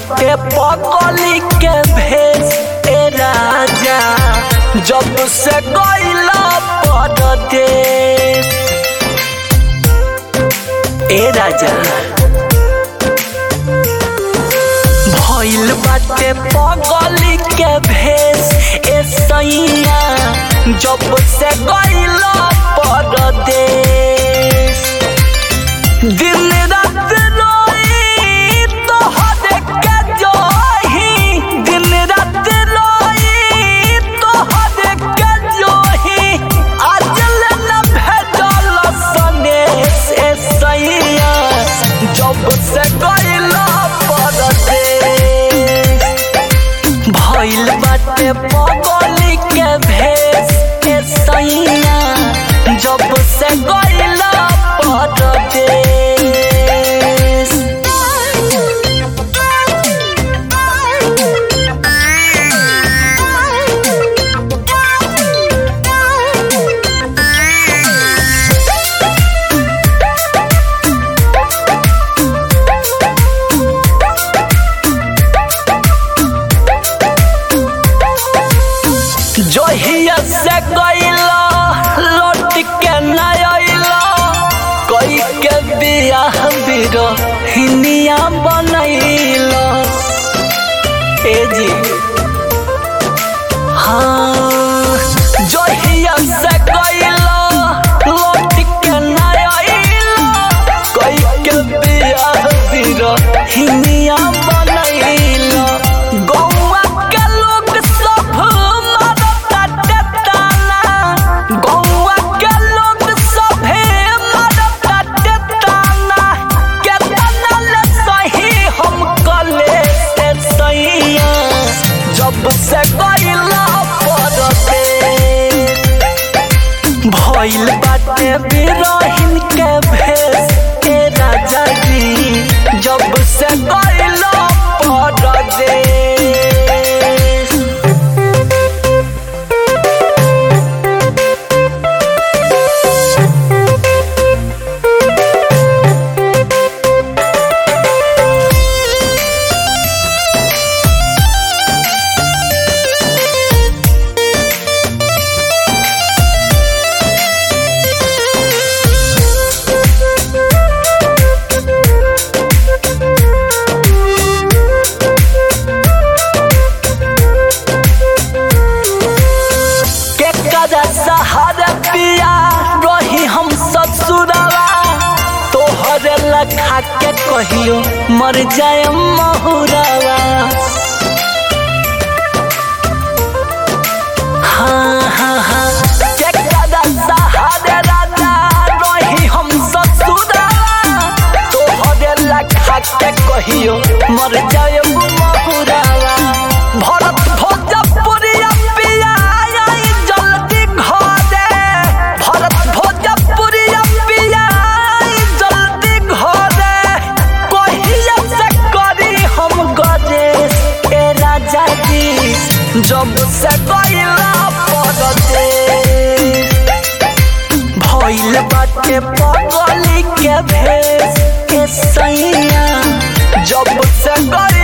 बाटे पगली के भेस ए राजा जब से गईला परदेश ए राजा भइल बाटे पगली के भेस ए सैया जब से गईला परदेश दिन रात रोई तोहरे के जोही दिन रात रोई तोहरे के जोही आजल न भेजल सनेश ए सैया जब से गईला परदेश भइल बाटे पगली के भेस ए सैया जब से गईला परदेश जहिया से गईला लौट के न अइला कई के बियाह बिरो हिनिया बनैला ए जी हाँ जहिया से गईला लौट के न अइला कई के बियाह बिरो हिनिया बनैला गौवा के लोग सब मारता टेटाना गौवा के लोग सभे मारता टेटाना केतना ले सही हम कले से सैया जब से गईला परते भइल बाटे बिरहिन के भेस के राजा जी जब से गईला परदेश के कदा सहारा पिया रही हम ससुरवा तोहरे लखा के कहियो मर जाए महुरवा हाँ हाँ हाँ के कदा सहारा राजा रही हम ससुरवा तोहरे लखा के कहियो मर जाए महुरवा भरत भोजपुरिया पिया आई जल्दी घरे भरत भोजपुरिया पिया आई जल्दी घरे कहिया से करी हम गजे ए राजा जी जब से गईला परदे भइल बाटे पगली के भेस के सैया जब से गई